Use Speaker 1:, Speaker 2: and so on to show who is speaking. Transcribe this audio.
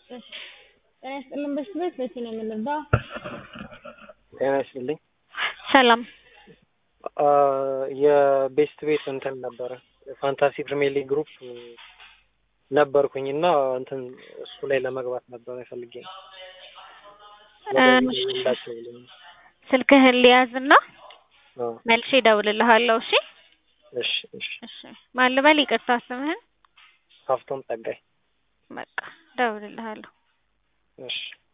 Speaker 1: እሺ ጤና ይስጥልን በሽት ቤት መቼ ነው የምንረዳው?
Speaker 2: ጤና ይስጥልኝ።
Speaker 3: ሰላም
Speaker 2: የቤስት ቤት እንትን ነበረ ፋንታሲ ፕሪሚየር ሊግ ግሩፕ ነበርኩኝ እና እንትን እሱ ላይ ለመግባት ነበረ ፈልጌ ነው።
Speaker 3: እሺ፣ ስልክህን ሊያዝና
Speaker 2: አዎ፣
Speaker 3: መልሼ እደውልልሃለሁ። እሺ
Speaker 2: እሺ፣ እሺ።
Speaker 3: እሺ። ማን ልበል? ይቅርታ ስምህን?
Speaker 2: ሀፍቶም ጸጋይ።
Speaker 3: በቃ እደውልልሃለሁ።
Speaker 2: እሺ